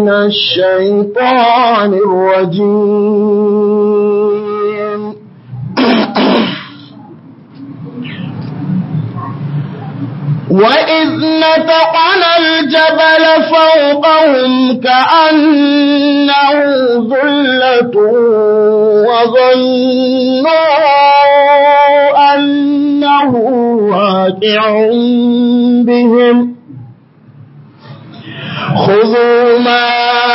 من الشيطان الرجيم وإذ نتقنا الجبل فوقهم كأنه ذلة وظنوا أنه واقع بهم خذوا ما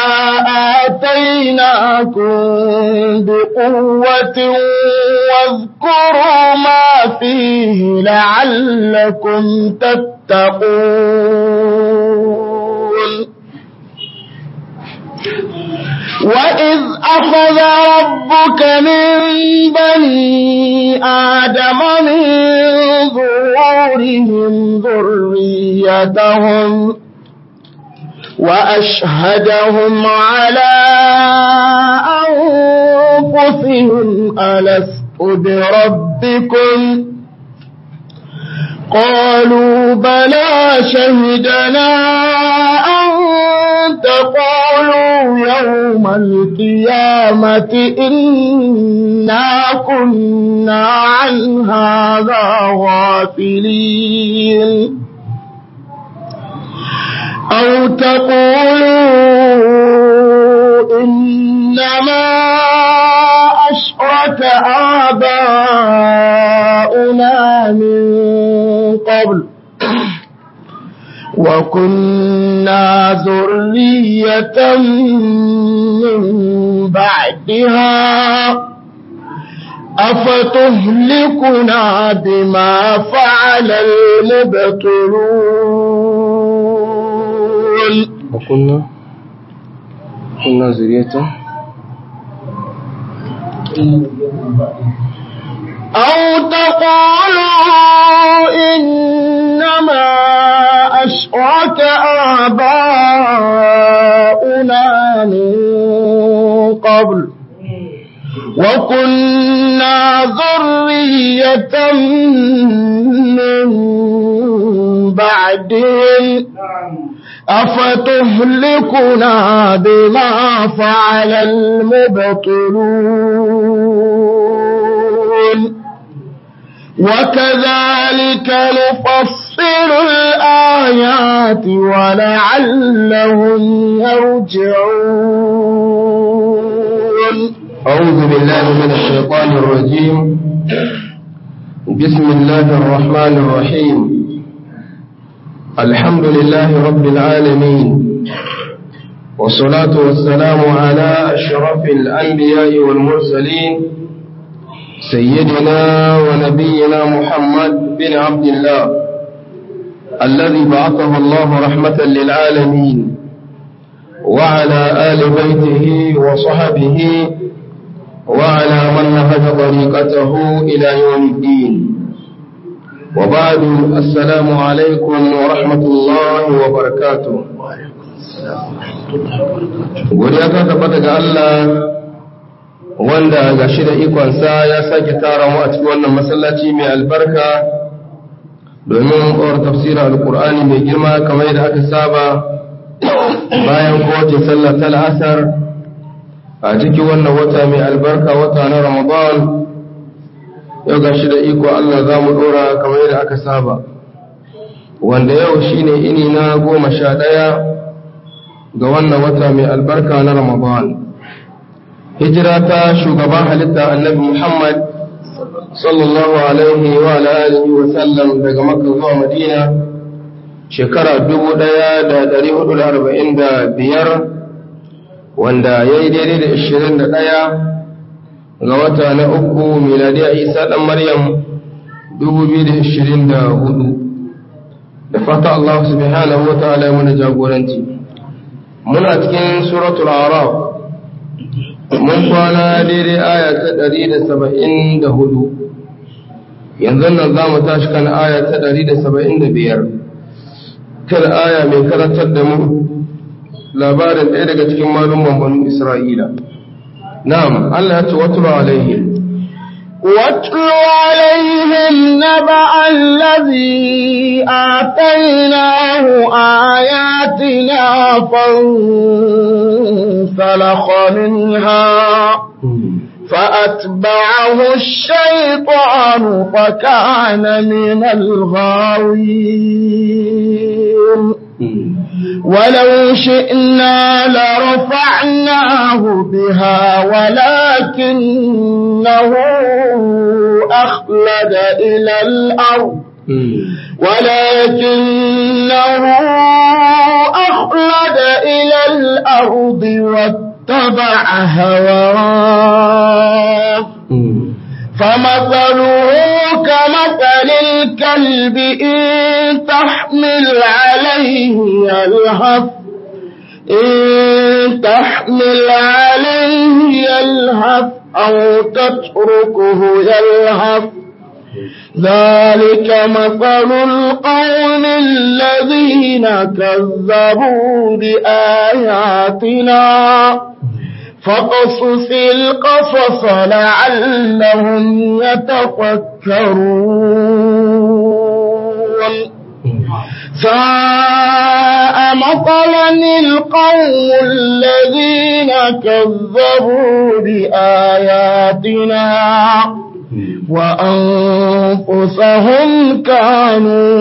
آتيناكم بقوة واذكروا ما فيه لعلكم تتقون وإذ أخذ ربك من بني آدم من ظهورهم ذريتهم وأشهدهم على أنفسهم ألست بربكم قالوا بلى شهدنا أن تقولوا يوم القيامة إنا كنا عن هذا غافلين أو تقولوا إنما أشرك آباؤنا من قبل وكنا ذرية من بعدها أفتهلكنا بما فعل المبطلون وكنا كنا ذرية أو تقولوا إنما أشرك آباؤنا من قبل وكنا ذرية من بعدهم أفتهلكنا بما فعل المبطلون وكذلك نفصل الآيات ولعلهم يرجعون أعوذ بالله من الشيطان الرجيم بسم الله الرحمن الرحيم الحمد لله رب العالمين والصلاة والسلام على أشرف الأنبياء والمرسلين سيدنا ونبينا محمد بن عبد الله الذي بعثه الله رحمة للعالمين وعلى آل بيته وصحبه وعلى من نهج طريقته إلى يوم الدين وبعد السلام عليكم ورحمة الله وبركاته godiya ta tabbata ga Allah wanda ga shi da ikonsa ya sake tara mu a cikin wannan masallaci mai albarka domin kawar tafsirin alkur'ani mai girma kamar yadda aka saba bayan kowace sallar ta la'asar a cikin wannan wata mai albarka wata na ramadan yau ga shi da iko Allah za mu ɗora kamar yadda aka saba wanda yau shine ini na goma sha ɗaya ga wannan wata mai albarka na ramadan hijira ta shugaban halitta annabi muhammad sallallahu alaihi wa alihi wa sallam daga makka zuwa madina shekara dubu ɗaya da ɗari hudu da arba'in da biyar wanda ya yi daidai da ashirin da ɗaya ga wata na uku miladiya isa ɗan maryam 2024 da fata Allah subhanahu wa ta'ala ya muna jagoranci muna cikin suratul araf mun kwana daidai aya ta 174 yanzu nan za mu tashi kan aya ta 175 kan aya mai karantar da mu labarin ɗaya daga cikin malumman banu isra'ila نعم الله يتوتر عليهم واتل عليهم نبأ الذي آتيناه آياتنا فانسلخ منها فأتبعه الشيطان فكان من الغاوين ولو شئنا لرفعناه بها ولكنه أخلد إلى الأرض ولكنه أخلد إلى الأرض واتبع هواه فمثله كمثل الكلب إن تحمل عليه يلهث إن تحمل عليه يلهث أو تتركه يلهث ذلك مثل القوم الذين كذبوا بآياتنا فقصص القصص لعلهم يتفكرون ساء مثلا القوم الذين كذبوا بآياتنا وأنفسهم كانوا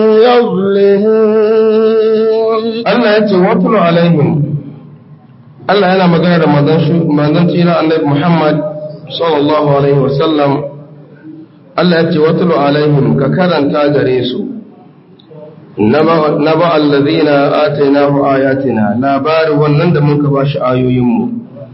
يظلمون Allah ya ce watulu alaihim Allah yana magana da manzon tsira annabi Muhammad sallallahu alaihi wasallam Allah ya ce watulu alaihim ka karanta gare su naba allazina atainahu ayatina labarin wannan da muka bashi ayoyinmu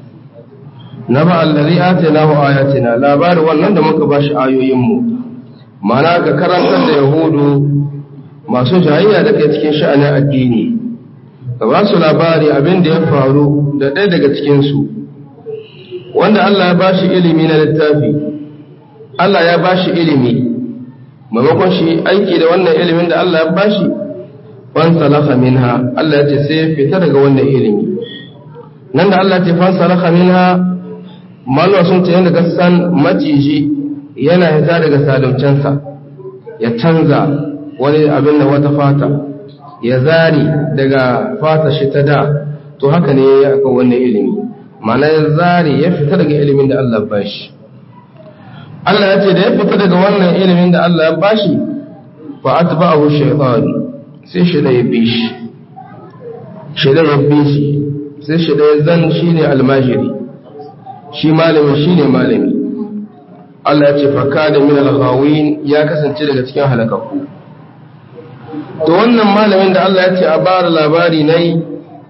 naba allazi atainahu ayatina labarin wannan da muka bashi ayoyinmu mana ka karantar da yahudu masu jayayya da ke cikin sha'anin addini ka ba su labari abin da ya faru da ɗaya daga cikinsu wanda Allah ya ba shi ilimi na littafi Allah ya ba shi ilimi maimakon shi aiki da wannan ilimin da Allah ya ba shi fansalaka minha Allah ya ce sai fita daga wannan ilimi nan da Allah ya ce fansalaka minha malwa sun ce yadda gasan maciji yana hita daga sadaucensa ya canza wani abin da wata fata ya zari daga fata shi ta da to haka ne ya aka wannan ilimi mana ya zari ya fita daga ilimin da Allah ba shi Allah ya ce da ya fita daga wannan ilimin da Allah ya ba shi fa atba'ahu shaytan sai shi da ya bi shi shi da ya bi shi sai shi da ya zan shine almajiri shi malami shine malami Allah ya ce fa kana min al-ghawin ya kasance daga cikin halakakku to wannan malamin da Allah ya ce a bara labari na yi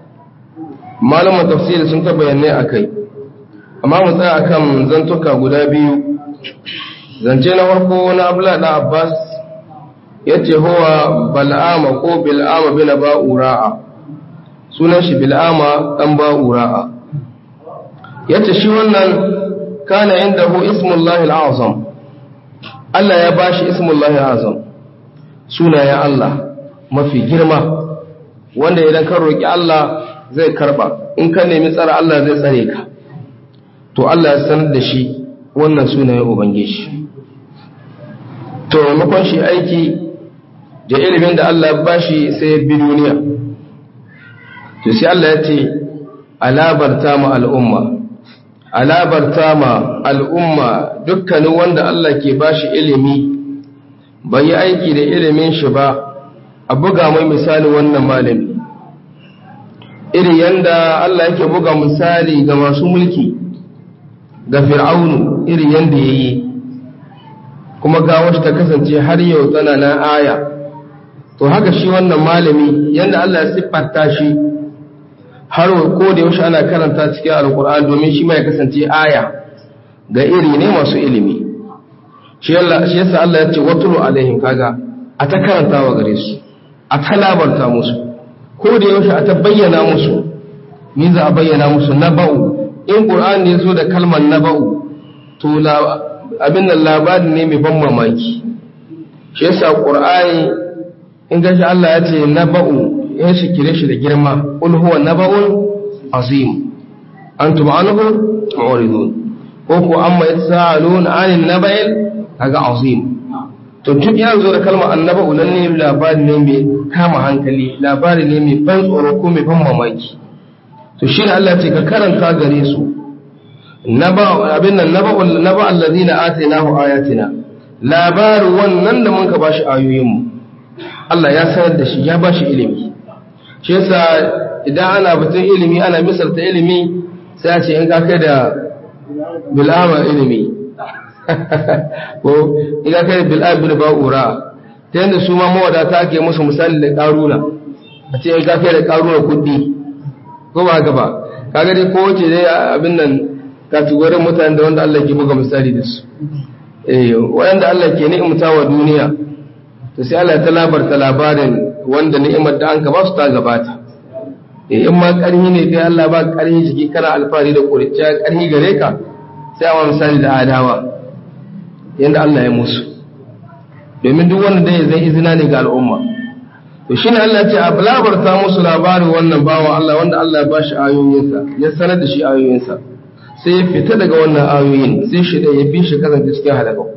malamin tafsiri sun ta bayanai a kai amma mu tsaya akan zantuka guda biyu zance na farko na abla da abbas ya ce huwa bal'ama ko bil'ama bin ba'ura'a sunan shi bil'ama dan ba'ura'a ya ce shi wannan kana inda hu ismullahi al'azam Allah ya bashi ismullahi al'azam sunayen Allah mafi girma wanda idan ka roƙi Allah zai karba in ka nemi tsara Allah zai tsare ka to Allah ya sanar da shi wannan sunayen ubangiji to maimakon shi aiki da ilimin da Allah ya bashi sai ya bi duniya to sai Allah ya ce alabarta ma al'umma alabarta ma al'umma dukkanin wanda Allah ke bashi ilimi bai yi aiki da ilimin shi ba a buga mai misali wannan malami iri yanda Allah yake buga misali ga masu mulki ga fir'aunu iri yanda ya yi kuma ga wacce ta kasance har yau tana na aya to haka shi wannan malami yanda Allah ya siffanta shi har ko da yaushe ana karanta cikin alkur'ani domin shi ma ya kasance aya ga iri ne masu ilimi shi yasa Allah ya ce watulu alaihim kaga a ta karantawa gare su a ta labarta musu ko da yaushe a ta bayyana musu ni za a bayyana musu naba'u in qur'ani ya zo da kalmar naba'u to abin nan labari ne mai ban mamaki shi yasa qur'ani in gashi Allah ya ce naba'u ya shi kire shi da girma qul huwa naba'un azim antum anhu mu'ridun ko ko amma yasalun 'anil naba'il kaga azim to duk ya zo da kalmar annaba ulan ne labari ne mai kama hankali labari ne mai ban tsoro ko mai ban mamaki to shi ne Allah ce ka karanta gare su naba abin nan naba naba allazina atainahu ayatina labarin wannan da muka bashi ayoyin mu Allah ya sanar da shi ya bashi ilimi shi yasa idan ana batun ilimi ana misalta ilimi sai a ce in ka kai da bil'ama ilimi ko in ka kai da bil'ama bil ba'ura ta yadda su ma mawadata ake musu misali da karuna a ce in ka kai da karuna kuɗi ko ba haka ba kaga dai ko wace dai abin nan kategorin mutane da wanda Allah ke buga misali da su eh wanda Allah ke ni'imta wa duniya to sai Allah ta labarta labarin wanda ni'imar da an ka ba su ta gabata in ma ƙarhi ne kai Allah ba ƙarhi jiki kana alfahari da ƙuriciya ƙarhi gare ka sai a misali da adawa yadda Allah ya musu domin duk wanda dai zai izina ne ga al'umma to shi ne Allah ce a labarta musu labarin wannan bawan Allah wanda Allah ya ba shi ayoyinsa ya sanar da shi ayoyinsa sai ya fita daga wannan ayoyin sai shi da ya bi shi kasance cikin halakaku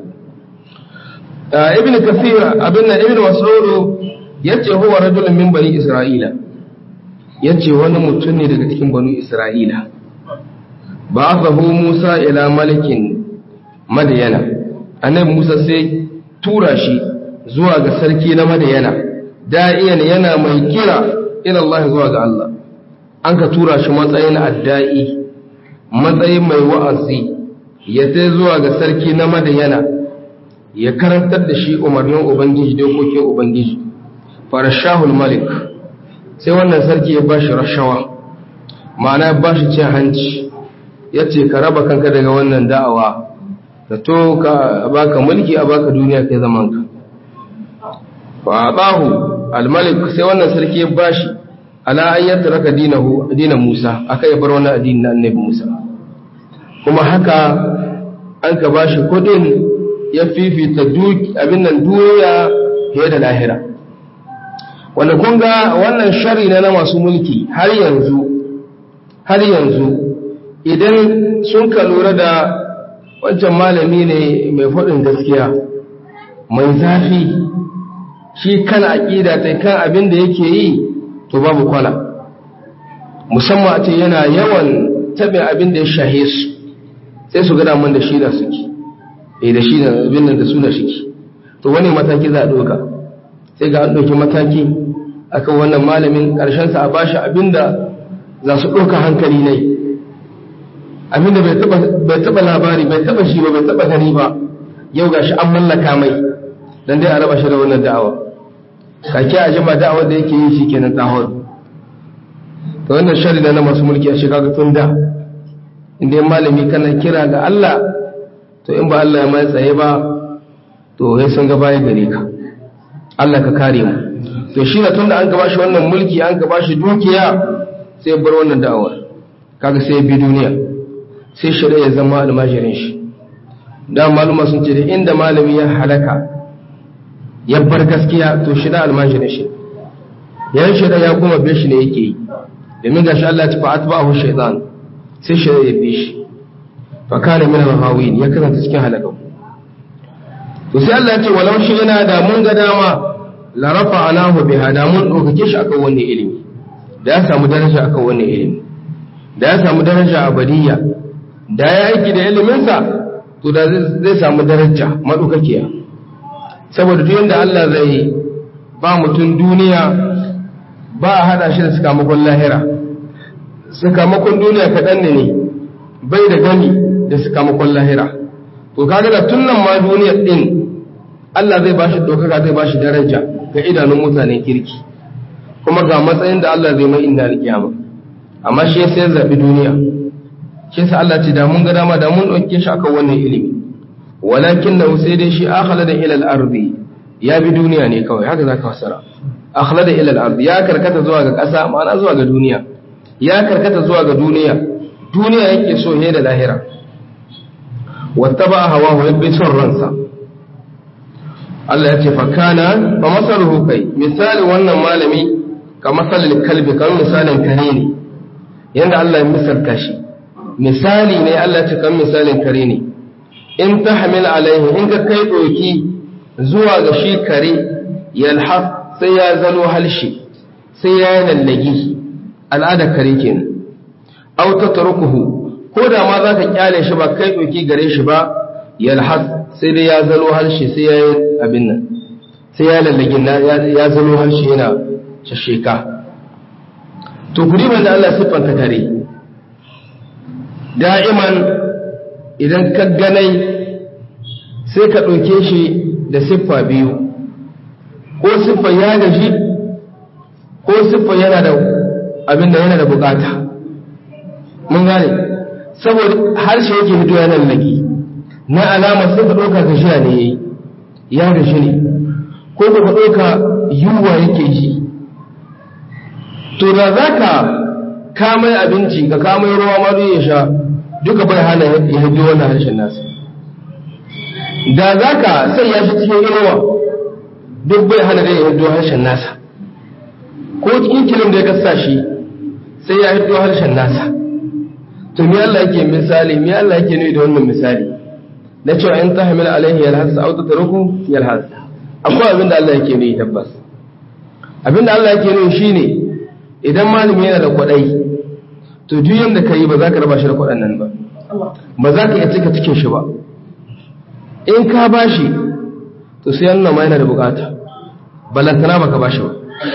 ibn kasir abin nan ibn mas'ud yace huwa rajulun min bani isra'ila ya ce wani mutum ne daga cikin banu isra'ila ba a musa ila malikin madayana annabi musa sai tura shi zuwa ga sarki na madayana da'iyan yana mai kira ila Allah zuwa ga Allah an ka tura shi matsayin adda'i matsayin mai wa'azi ya sai zuwa ga sarki na madayana ya karantar da shi umarnin ubangiji dokokin ubangiji farashahul malik sai wannan sarki ya bashi rashawa ma'ana ya bashi cin hanci ya ce ka raba kanka daga wannan da'awa ka to ka baka mulki a baka duniya kai zaman ka fa abahu almalik sai wannan sarki ya bashi ala an yatraka dinahu dinan Musa aka ya bar wannan addini na annabi Musa kuma haka an ka bashi kudin ya fifita duk abin nan duniya fiye da lahira wanda kun ga wannan shari na masu mulki har yanzu har yanzu idan sun ka lura da wancan malami ne mai faɗin gaskiya mai zafi shi kan aƙida ta kan abin da yake yi to babu kwana musamman a ce yana yawan taɓin abin da ya shahe su sai su gada man da shi da suke eh da shi da abin da su da shi to wani mataki za a ɗoka sai ga an ɗauki mataki akan wannan malamin ƙarshensa a bashi abinda za su ɗauka hankali ne abinda bai taɓa labari bai taɓa shi ba bai taɓa gani ba yau ga shi an mallaka mai don dai a raba shi da wannan da'awa kake a jima da'awar da yake yi shi kenan tahon ta wannan shari na masu mulki a shekaru tun da inda yin malami kana kira ga Allah to in ba Allah ya mai tsaye ba to ya sun gaba ya gare ka Allah ka kare mu to shi na tun da an gaba shi wannan mulki an gaba shi dukiya sai bar wannan da'awar kaga sai ya bi duniya sai shirya ya zama almajirin shi da maluma sun ce da inda malami ya halaka ya bar gaskiya to shi da almajirin shi yan shirya ya kuma bi shi ne yake yi domin gashi Allah ya ci fa'at ba'ahu shaytan sai shirya ya bi shi fa kana min al-hawin ya kasance cikin halaka to sai Allah ya ce walau shi yana da mun ga dama la rafa'anahu biha da mun dokake shi akan wannan ilimi da ya samu daraja akan wannan ilimi da ya samu daraja abadiyya da ya aiki da iliminsa to da zai samu daraja maɗaukakiya saboda duk yadda Allah zai ba mutum duniya ba a haɗa shi da sakamakon lahira sakamakon duniya kaɗan ne ne bai da gani da sakamakon lahira to kaga da tun nan ma duniyar ɗin Allah zai ba shi ɗaukaka zai ba shi daraja ga idanun mutanen kirki kuma ga matsayin da Allah zai mai inda alƙiyama amma shi sai zaɓi duniya shi sa Allah ce da mun ga dama da mun ɗauke shi akan wannan ilimi walakin na sai dai shi akhala da ilal ardi ya bi duniya ne kawai haka zaka fasara akhala da ilal ardi ya karkata zuwa ga ƙasa ma'ana zuwa ga duniya ya karkata zuwa ga duniya duniya yake so ne da lahira wattaba hawa ya bi son ransa Allah ya ce fa kana fa masaluhu kai misali wannan malami ka masalil kalbi kan misalin kare ne yanda Allah ya misalta shi misali ne Allah ce kan misalin kare ne in tahmil alaihi in ka kai doki zuwa ga shi kare yalhaf sai ya zalo halshi sai ya yi lallagi al'ada kare kenan aw tatrukuhu ko da ma zaka kyale shi ba kai doki gare shi ba yalhas sai dai ya zalo halshi sai ya yi abin nan sai ya lallagin ya zalo harshe yana shasheka to kuri da Allah siffanta kare da'iman idan ka ganai sai ka ɗauke shi da siffa biyu ko siffa ya gaji ko siffa yana da abin da yana da bukata mun gane saboda harshe yake fito yana lallagi na alama sai ka ɗauka gashiya ne yayi ya gashi ne ko ba ka ɗauka yunwa yake ji to da za ka kamai abinci ka kamai ruwa ma ya sha duka bai hana ya hajji wannan harshen nasa da za ka sanya shi cikin inuwa duk bai hana da ya hajji harshen nasa ko cikin kilin da ya kasa shi sai ya hajji harshen nasa to mi Allah yake misali mi Allah yake nuni da wannan misali na cewa in tahmil alaihi yalhas aw tatruku yalhas akwai abin da Allah yake nuni tabbas abin da Allah yake nuni shine idan malami yana da kwadai to duk yanda kai ba za ka raba shi da kwadan nan ba ba za ka iya cika cikin shi ba in ka bashi to sai yana ma yana da bukata balantana baka bashi ba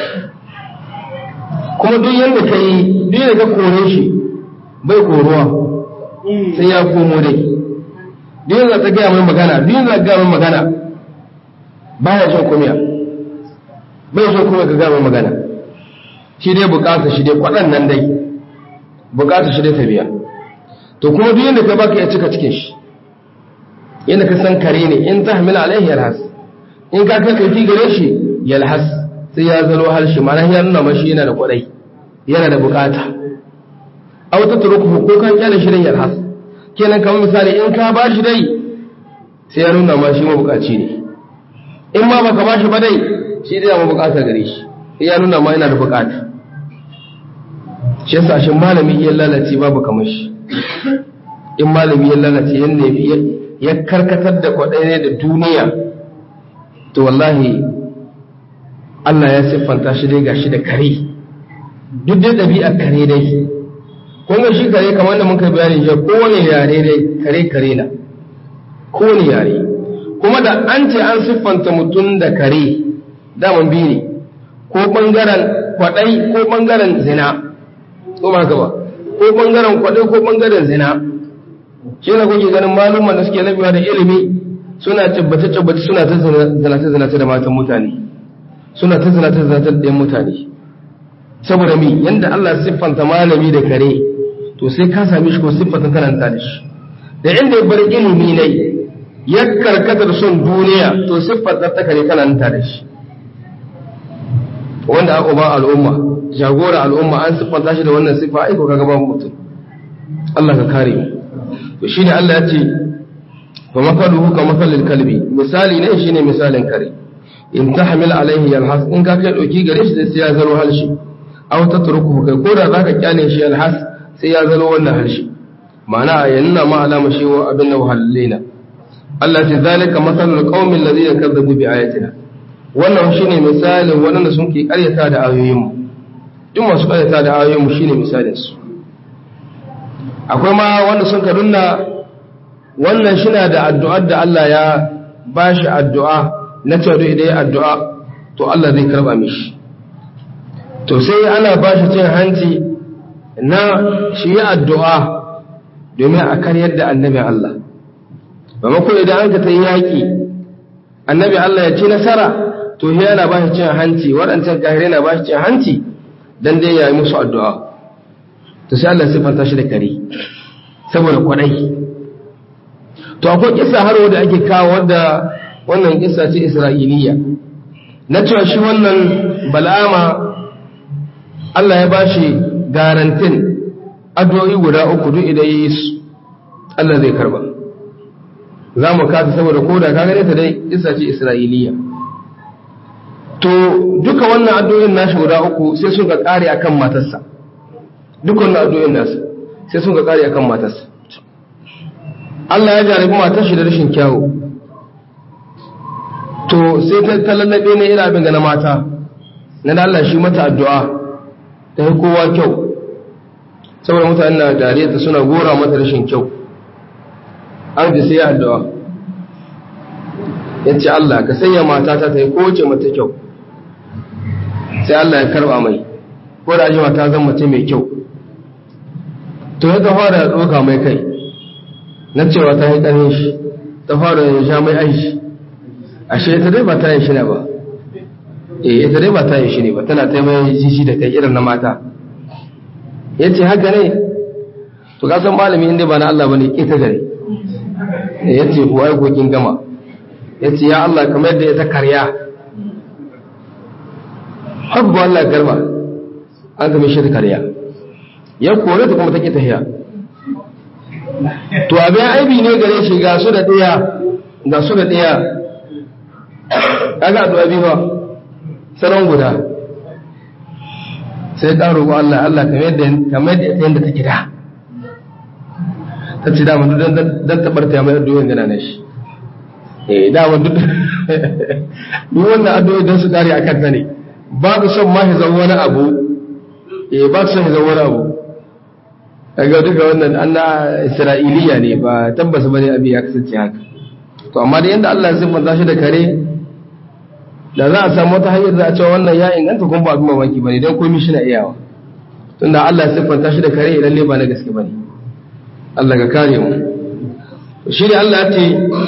kuma duk yanda kai duk yanda ka kore shi bai koruwa sai ya komo dai duk yanda ta gaya mai magana duk yanda ta gaya mai magana baya jin kumiya bai jin kumiya ka gaya mai magana shi dai bukata shi dai kwaɗan nan dai bukata shi dai ta biya to kuma duk yanda ka baka ya cika cikin shi yanda ka san kare ne in ta hamila alaihi yalhas in ka kai kai gare shi yalhas sai ya zalo harshe mana ya nuna mashi yana da kwaɗai yana da bukata a wata turuku ko kan kyale shi dai yalhas kenan kamar misali in ka ba shi dai sai ya nuna ma shi mabukaci ne in ma baka ba shi ba dai shi dai ya mabukata gare shi sai ya nuna ma yana da bukata shi yasa shi malami ya lalace babu kamar shi in malami ya lalace yanda ya karkatar da kwaɗai ne da duniya to wallahi Allah ya siffanta shi dai gashi da kare duk dai ɗabi'ar kare dai kun ga shi kare kamar da muka bayani jiya kowane yare dai kare kare na kowane yare kuma da an ce an siffanta mutum da kare daman biyu ne ko ɓangaren kwaɗai ko ɓangaren zina ko ba ba ko ɓangaren kwaɗai ko ɓangaren zina shi na kuke ganin malumman da suke labiwa da ilimi suna tabbace tabbace suna ta zinace zinace da matan mutane suna ta zinace zinace da mutane saboda mi yanda Allah siffanta malami da kare to sai ka same shi ko siffanta karanta da shi da inda ya bar ilimi ne ya karkata da son duniya to siffanta ta kare karanta da shi wanda aka ba al'umma jagora al'umma an siffanta shi da wannan siffa aiko kaga ba mutum Allah ka kare mu to shine Allah ya ce fa makaluhu ka makalil kalbi misali ne shine misalin kare in tahmil alaihi yalhas in ka kai doki gare shi sai ya zaro halshi aw tatruku kai ko da zaka kyale shi yalhas sai ya zaro wannan harshe ma'ana ya nuna ma alama shi wa abin da wahallina Allah ce zalika masalul qaumin ladina kazzabu bi ayatina wannan shine misalin waɗanda sun ke ƙaryata da ayoyin mu duk masu ƙaryata da ayoyin mu shine misalin su akwai ma wanda sun ka dunna wannan shina da addu'ar da Allah ya bashi addu'a na cewa duk idan addu'a to Allah zai karba mishi to sai ana bashi cin hanci na shi yi addu'a domin a karyar da annabi Allah ba mako idan an ka ta yi yaƙi annabi Allah ya ci nasara to shi yana ba shi cin hanci waɗancan kahirai na ba shi cin hanci don dai ya yi musu addu'a to sai Allah siffanta shi da kare saboda kwaɗai to akwai kisa har wadda ake kawo wadda wannan kisa ce isra'iliya na cewa shi wannan bala'ama Allah ya ba shi garantin addu'o'i guda uku duk idan yi su Allah zai karba za mu kata saboda ko da kagare ta dai isa ce isra'iliya to duka wannan addu'o'in nashi guda uku sai sun ga kare akan matarsa duka wannan addu'o'in nasu sai sun ga kare akan matarsa Allah ya jarabi matar shi da rashin kyawu to sai ta talallabe ne ina abin ga na mata na da Allah shi mata addu'a ta yi kowa kyau saboda mutane na dariya ta suna gora mata rashin kyau an ji sai addu'a ya ce Allah ka sanya matata ta yi kowace mata kyau sai Allah ya karba mai ko da ji mata zan mace mai kyau to ya ta fara ɗauka mai kai na cewa ta yi ƙanin shi ta fara yin sha mai aishi ashe ita dai ba ta yi shi ne ba eh ita dai ba ta yi shi ne ba tana ta mai shi da kai irin na mata ya ce haka ne to ka san malami inda ba na Allah ba ne ita gare ya ce kuwa ya kokin gama ya ce ya Allah kamar yadda ya ta karya habba Allah garba an kame shi ta karya ya kore ta kuma ta ƙi tahiya to abin aibi ne gare shi ga su da ɗaya ga su da ɗaya kaga addu'a biyu ba sanan guda sai ka roƙo Allah Allah kamar yadda kamar yadda yanda take da ta ce dama duk dan tabarta mai addu'o'in gana na shi eh dama duk duk wannan addu'o'i dan su kare akan ta ne ba ku son ma hizan wani abu eh ba ku son hizan wani abu kaga duka wannan anna isra'iliya ne ba tabbas bane abi ya kasance haka to amma da yanda Allah ya siffanta shi da kare da za a samu wata hanyar da a cewa wannan ya inganta kuma ba abin mamaki bane dan komai shi na iyawa tunda Allah ya siffanta shi da kare idan ne ba na gaske bane Allah ka kare mu shi ne Allah ya ce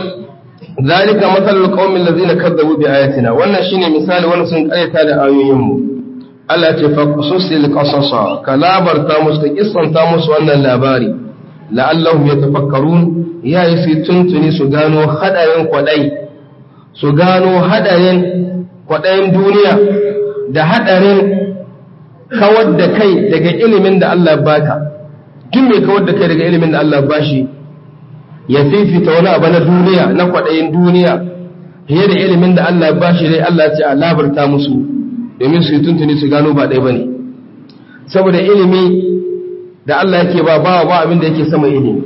zalika masalul qaumil ladzina kadzabu bi ayatina wannan shine misali wanda sun karyata da ayoyin mu Allah ce fa qususil qasasa ka labarta musu ka kissanta musu wannan labari la'allahum yatafakkarun ya yi su tuntuni su gano hadarin kwadai su gano hadarin kwadayin duniya da hadarin kawar da kai daga ilimin da Allah baka duk mai kawar da kai daga ilimin da Allah bashi ya fifita wani abu na duniya na kwadayin duniya fiye da ilimin da Allah bashi dai Allah ce a labarta musu domin su yi tuntuni su gano ba ɗaya ba ne saboda ilimi da Allah yake ba ba ba abin da yake sama ilimi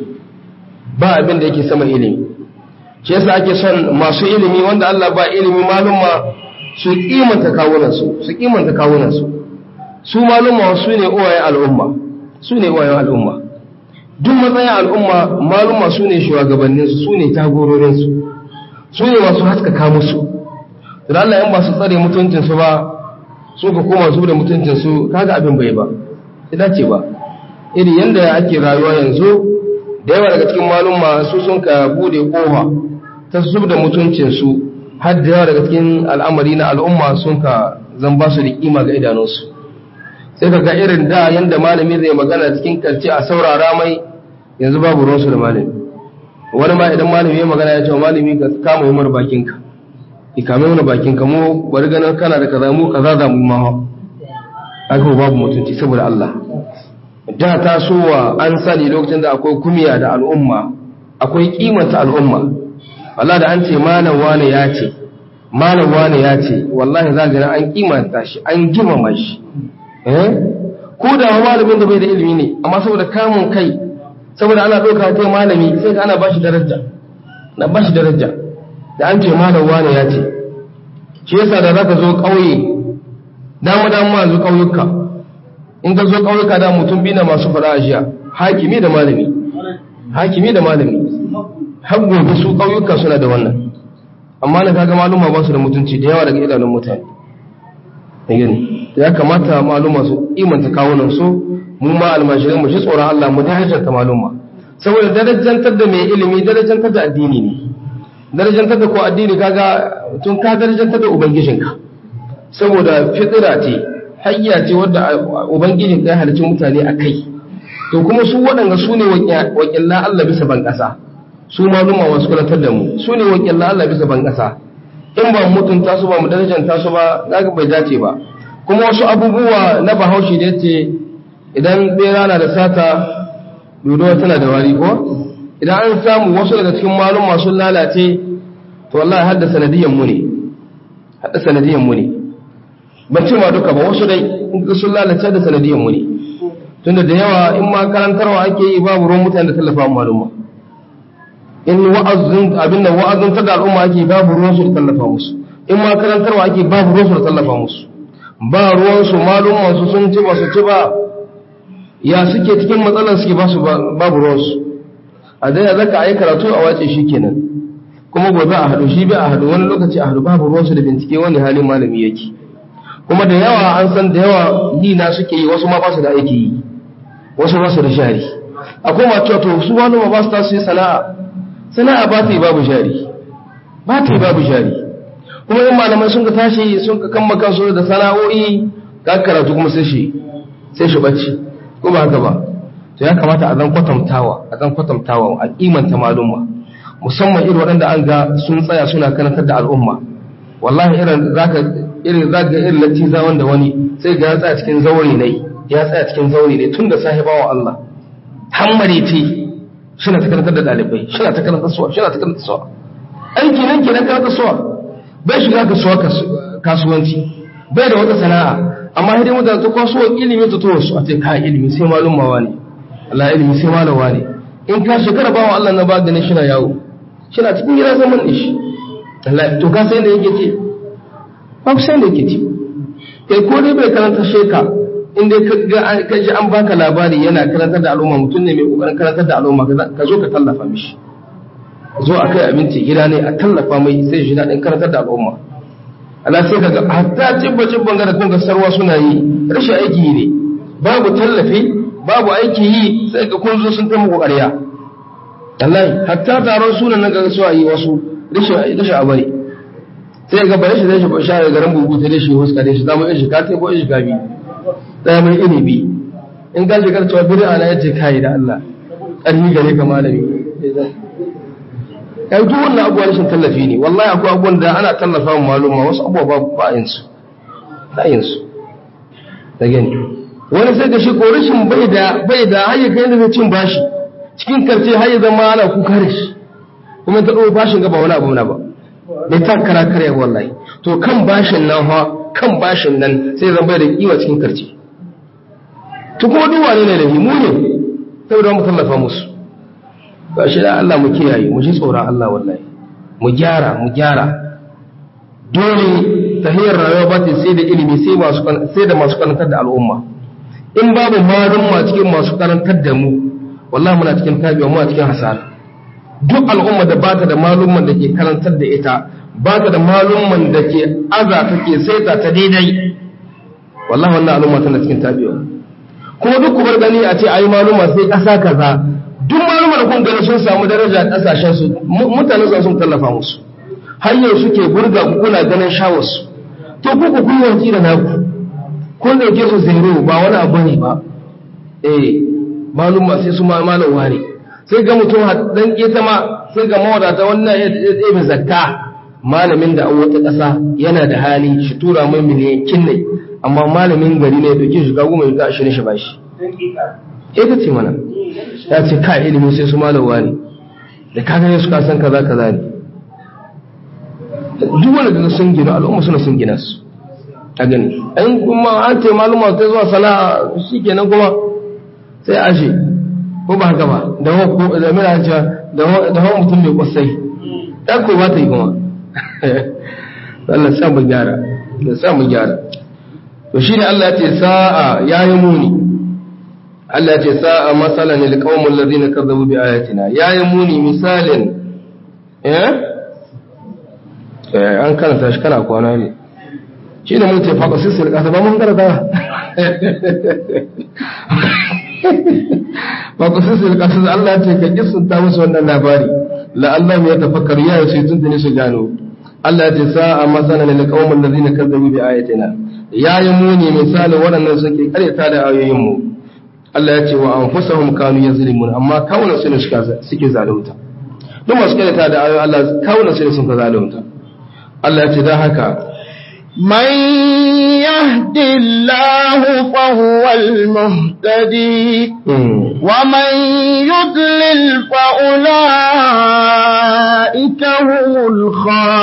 ba abin da yake sama ilimi shi yasa ake son masu ilimi wanda Allah ba ilimi malumma su kimanta kawunansu su kimanta kawunansu su malumma su ne uwayen al'umma su ne uwayen al'umma duk matsayin al'umma malumma su ne shugabanninsu su ne jagororinsu su ne masu haskaka musu da Allah yan ba su tsare mutuncinsu ba su ka koma su da mutuncinsu kaga abin bai ba ita ce ba iri yanda ake rayuwa yanzu da yawa daga cikin malumma su sun ka bude kofa ta zub da mutuncinsu har da yawa daga cikin al'amari na al'umma sun ka zan ba su da kima ga idanunsu sai ka ga irin da yanda malami zai magana cikin karce a saurara mai yanzu babu ruwansu da malami wani ma idan malami ya magana ya ce malami ka kama yi bakinka ikame mana bakin ka mu bari ganin kana da kaza mu kaza za mu yi mawa aka babu mutunci saboda Allah da tasowa an sani lokacin da akwai kumiya da al'umma akwai kimanta al'umma Allah da an ce malam wane ya ce malam wane ya ce wallahi za ga an kimanta shi an girmama shi eh ko da malamin da bai da ilimi ne amma saboda kamun kai saboda ana ɗauka kai malami sai ka ana bashi daraja na bashi daraja da an ce malam wane ya ce shi yasa da zaka zo ƙauye dama dama zo ƙauyuka in ka zo ƙauyuka da mutum biyu na masu fara ajiya hakimi da malami hakimi da malami har gobe su ƙauyuka suna da wannan amma na kaga maluma ba su da mutunci da yawa daga idanun mutane ya kamata maluma su imanta kawunan su mu ma almashirin mu shi tsoron Allah mu darajar ta maluma saboda darajantar da mai ilimi darajantar da addini ne darajantar da ko addini kaga tun ka darajantar da ubangijinka saboda fitira ce hayya ce wadda ubangijin ya halicci mutane a kai to kuma su waɗanda su ne wakilan Allah bisa ban ƙasa su maluma wasu kulantar da mu su ne wakilan Allah bisa ban ƙasa in ba mutunta su ba mu darajanta su ba zaka bai dace ba kuma wasu abubuwa na bahaushe da yace idan bera na da sata dodo tana da wari ko idan an samu wasu daga cikin malum masu lalace to wallahi hadda sanadiyan mu ne hadda sanadiyan mu ne ban ce ma duka ba wasu dai in ka sun lalace da sanadiyan mu ne tunda da yawa in ma karantarwa ake yi babu ruwan mutane da tallafa malumma in wa'azin abinda wa'azin ta da al'umma ake babu ruwan su da tallafa musu in ma karantarwa ake babu ruwan su da tallafa musu ba ruwan su malumman su sun ci ba su ci ba ya suke cikin matsalar suke ba su babu ruwan su a dai ya zaka ayi karatu a wace shi kenan kuma gobe a hadu shi bai a hadu wani lokaci a hadu babu ruwan su da bincike wani halin malami yake kuma da yawa an san da yawa yi na suke yi wasu ma ba su da aiki yi wasu ba su da shari akwai ma cewa to su wani ma ba su tasu yi sana'a sana'a ba ta yi babu shari ba ta yi babu shari kuma yin malamai sun ka tashi sun ka kama kansu da sana'o'i ka karatu kuma sai shi sai shi bacci ko ba haka ba to ya kamata a zan kwatantawa a zan kwatantawa a kimanta malumma musamman irin waɗanda an ga sun tsaya suna karantar da al'umma wallahi irin zaka irin zaka irin latiza wanda wani sai ga ya tsaya cikin zaure ne ya tsaya cikin zaure ne tun da sahibawa Allah hammare ce suna ta karantar da dalibai suna ta karantar suwa suna ta karantar suwa aiki nan kenan karantar suwa bai shiga kasuwa kasuwanci bai da wata sana'a amma hidin mutane ta kwaso ilimi ta towa su a ce ka ilimi sai malum mawa ne Allah ilimi sai malawa ne in ka shekara bawa Allah na ba ganin shi na yawo shi na cikin gida zaman ne shi Allah to ka sai da yake ce ba ku sai da yake ce kai ko dai bai karanta sheka in dai ka ji an baka labari yana karantar da al'umma mutum ne mai kokarin karantar da al'umma ka zo ka tallafa mishi zo a kai abinci gida ne a tallafa mai sai shi daɗin karantar da al'umma Allah sai kaga hatta cibba cibban ga da kun sarwa suna yi rashin aiki ne babu tallafi babu aiki yi sai ga kun zo sun ta muku ƙarya wallahi hatta taron sunan nan ga su yi wasu rashin rashin abari sai ga bare shi zai shi share garin bugu ta shi huska dai shi zamu yi shi ka tai ko shi ka bi daya mai inibi in ga shigar cewa bid'a na yace kai da Allah ƙarni gare ka malami kai duk wannan abubuwan rashin tallafi ne wallahi akwai abubuwan da ana tallafa wa maluma wasu abubuwa ba ba yin su ba yin su da gani wani sai da shi ko rashin bai da bai da hayya kai da cin bashi cikin karce hayya zama ana kuka da shi kuma ta ɗau bashin ga ba wani abu na ba bai ta kara kare wallahi to kan bashin nan ha kan bashin nan sai zan bai da kiwa cikin karce to kuma duk wani ne da himu ne saboda mu tallafa musu ba shi da Allah mu kiyaye mu ji tsoron Allah wallahi mu gyara mu gyara dole tahiyar rayuwa ba ta sai da ilimi sai masu sai da masu karantar da al'umma in babu malumma cikin masu karantar da mu wallahi muna cikin tabiwa muna cikin hasara duk al'umma da bata da malumman da ke karantar da ita bata da malumman da ke aza take saita ta daidai wallahi wannan al'umma tana cikin tabiwa kuma duk ku bar gani a ce ayi maluma sai kasa kaza duk malumar da kun gani sun samu daraja kasashen su mutane su sun tallafa musu har yau suke burga ku kuna ganin shawarsu to ku ku kun yanki da naku kun dauke su zero ba wani abu ne ba eh maluma sai su malam ware sai ga mutum dan keta ma sai ga mawadata wannan ya ɗebe zakka malamin da an wata ƙasa yana da hali shi tura mai miliyan kinne amma malamin gari ne ya dauke shi ga goma ya ashirin shi ba shi ita ce mana ya ce ka ilimi sai su malawa ne da kaga ya suka san kaza kaza ne duk wanda daga sun gina al'umma suna sun gina su a gani an kuma an ce maluma ta zuwa sana'a shi kenan kuma sai ashe ko ba haka ba da hawa da mina cewa da hawa mutum mai kwasai ɗan ko ba ta yi kuma Allah sa mu gyara da sa mu gyara to shi ne Allah ya ce sa'a ya yi muni Allah ce sa'a matsalan ilkawun lalzi na kazzabu bi ayatina ya yi muni misalin eh an karanta shi kana kwana ne shi ne mun ce faƙa sissir ƙasa ba mun karanta faƙa sissir ƙasa Allah ce ka kisunta musu wannan labari la'allah ya tafakkar ya yi sai tuntuni su gano Allah ce sa'a matsalan ilkawun lalzi na kazzabu bi ayatina ya yi muni misalin waɗannan suke karyata da ayoyinmu Allah ya ce wa an fusahum kanu yazlimun amma kawunan su ne suke zalunta duk masu karyata da ayoyin Allah kawunan su ne sun ka zalunta Allah ya ce dan haka من يهد الله فهو المهتدي ومن يضلل فأولئك هم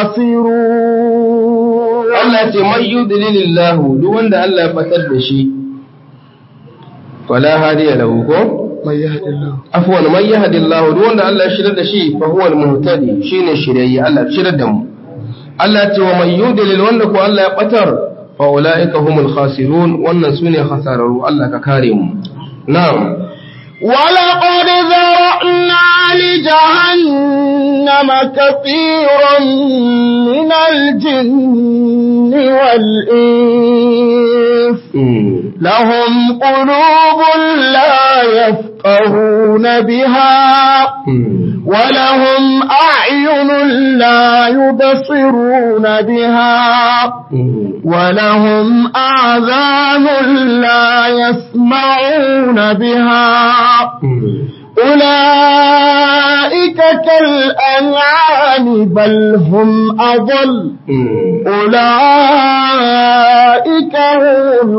الخاسرون Allah ya ce man yudlilillahu duk wanda Allah ya fatar da shi fala hadiya lahu ko من يهد الله afwan man yahdillahu duk wanda Allah ya shirya da shi fa huwa al-muhtadi shine shiryayye Allah ya shirya da mu Allah ya ce wa man yudlil wanda ko Allah ya batar fa ulaika humul khasirun wannan sune khasararu Allah ka kare mu na'am ولقد ذرأنا لجهنم كثيرا من الجن والإنس Mm. لهم قلوب لا يفقهون بها Mm. ولهم أعين لا يبصرون بها Mm. ولهم آذان لا يسمعون بها Mm. أولئك كالأنعام بل هم أضل Mm. أولئك هم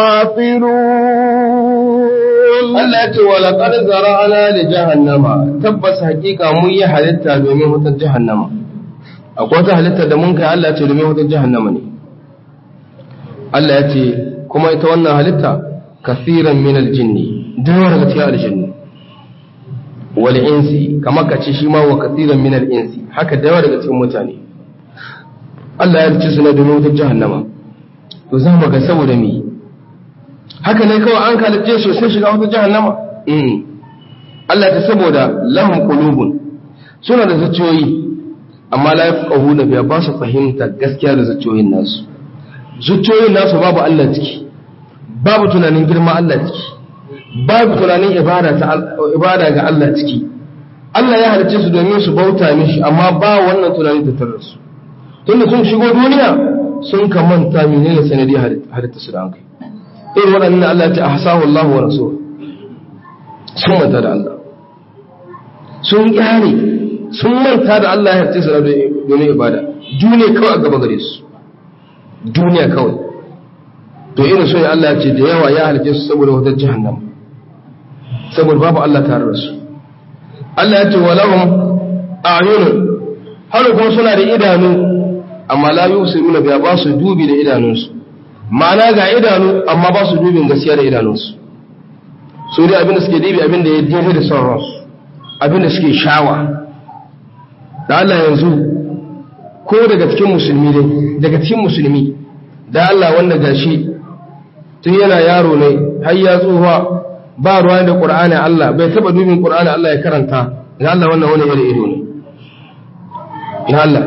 الغافلون Allah ya ce wa laqad zara'ana li jahannama tabbas hakika mun yi halitta domin wutar jahannama akwai wata halitta da mun kai Allah ya ce domin wutar jahannama ne Allah ya ce kuma ita wannan halitta kasiran min aljinni da yawa daga cikin aljinni wal insi kamar ka ce shi ma wa kasiran min al insi haka da yawa daga cikin mutane Allah ya ce su ne domin wutar jahannama to za mu ga saboda me haka ne kawai an kalice su sai shiga wata jahannama mm Allah ta saboda lahum qulubun suna da zuciyoyi amma la yafqahuna biya ba su fahimta gaskiya da zuciyoyin nasu zuciyoyin nasu babu Allah ciki babu tunanin girma Allah ciki babu tunanin ibada ta ibada ga Allah ciki Allah ya halice su domin su bauta mishi amma ba wannan tunanin da tarar su tunda sun shigo duniya sun kamanta menene sanadi halitta su da an kai irin waɗannan Allah ta ahsahu Allah wa rasul sun manta da Allah sun kyare sun manta da Allah ya tsisa domin ibada duniya kawai a gaba gare su duniya kawai to irin so Allah ya ce da yawa ya halice su saboda wata jahannam saboda babu Allah tare da su Allah ya ce walahum a'yunun har kuma suna da idanu amma la yusiruna biya ba su dubi da idanunsu ma'ana ga idanu amma ba su dubin gaskiya da idanunsu su dai abinda suke dibi abinda ya daidai da son ransu abinda suke shawa da Allah yanzu ko daga cikin musulmi dai daga cikin musulmi da Allah wanda gashi tun yana yaro ne har ya tsohuwa ba ruwa da Qur'ani Allah bai taba dubin Qur'ani Allah ya karanta da Allah wannan wani irin ido ne ya Allah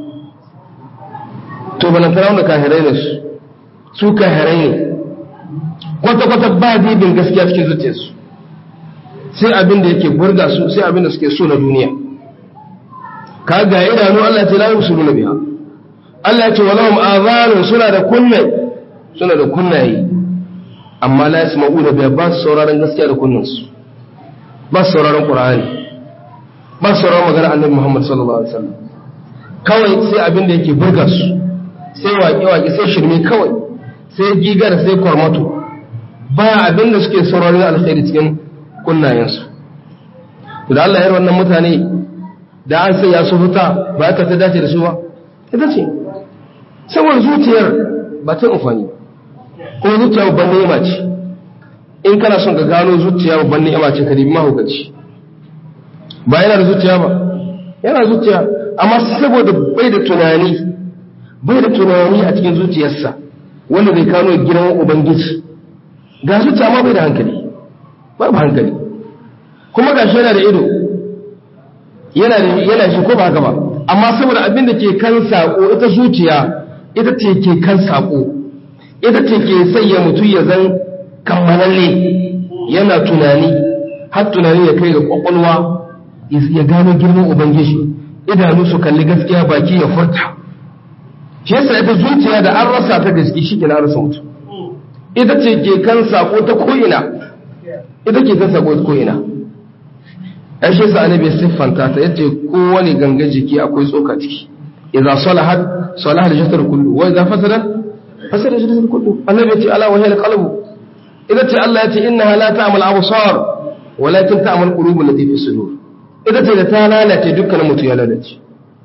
to balantana wanda kahirai ne su su kahirai ne kwata-kwata ba dibin gaskiya cikin zuciyarsu sai abin da yake burga su sai abin da suke so na duniya ka ga idanu Allah ce la yusulu biha Allah ce walahum azanun suna da kunne suna da kunnaye amma la yasma'una biha ba su sauraron gaskiya da kunnansu ba su sauraron qur'ani ba su sauraron magana annabi Muhammad sallallahu alaihi wasallam kawai sai abin da yake burga su sai waƙe-waƙe sai shirme kawai sai gigar sai kwarmato ba abin da suke sauraron alkhairi cikin kunnayensu to da Allah ya wannan mutane da an sai ya su huta ba ta ta dace da su ba ita ce saboda zuciyar ba ta amfani kuma zuciya babban ni'ima ce in kana son ka gano zuciya babban ni'ima ce ka dibi mahaukaci ba yana da zuciya ba yana zuciya amma saboda bai da tunani bai da tunani a cikin zuciyarsa wanda zai kano girman ubangiji ga zuciya ma bai da hankali babu hankali kuma ga shi yana da ido yana da yana shi ko ba haka ba amma saboda abin da ke kan sako ita zuciya ita ce ke kan sako ita ce ke sanya mutum ya zan kammalalle yana tunani har tunani ya kai ga kwakwalwa ya gano girman ubangiji idanu su kalli gaskiya baki ya furta shi yasa ita zuciya da an rasa ta gaske shi ke na rasa mutum ita ce ke kan sako ta ko'ina ita ke kan sako ta ko'ina ya shi yasa annabi siffanta ta yace kowane gangan jiki akwai tsoka ciki idza salahat salaha al-jasad kullu wa idza fasadat fasada al-jasad kullu annabi yace ala wa hiya al-qalbu ita ce Allah yace innaha la ta'mal absar walakin ta'mal qulub allati fi sudur ita ce da ta lalace dukkanin mutum ya lalace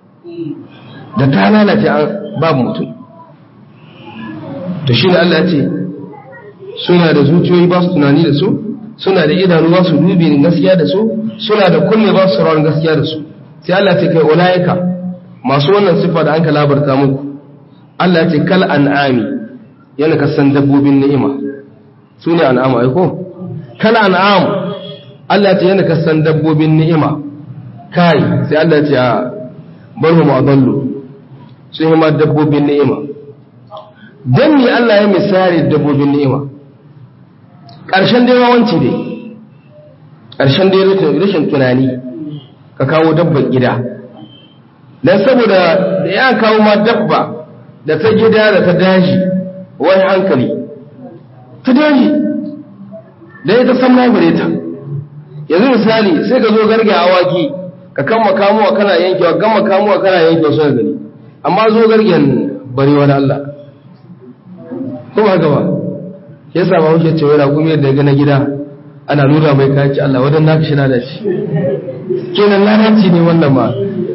da ta lalace babu mutum to shi ne Allah ce suna da zuciyoyi ba su tunani da su suna da idanu ba su dubi gaskiya da su suna da kunne ba su sauraron gaskiya da su sai Allah ce kai ulaika masu wannan sifa da an ka labarta muku Allah ce kal an'ami yana kasan dabbobin ni'ima su ne an'am ai ko kal an'am Allah ce yana kasan dabbobin ni'ima kai sai Allah ce a bar mu adallu sun yi ma dabbobin ni'ima dan ni Allah ya misali dabbobin ni'ima ƙarshen dai wawanci dai ƙarshen dai rashin tunani ka kawo dabbar gida don saboda da ya kawo ma dabba da ta gida da ta daji wani hankali ta daji da ya ta samna gare ta yanzu misali sai ka zo garge awaki ka kan makamuwa kana yankewa gan makamuwa kana yankewa suna gani amma zo gargen bari wani Allah kuma gaba ya sa ba wuce cewa raƙumi da gana gida ana nuna mai kaci Allah wadan naka shi na da shi kenan lalaci ne wannan ma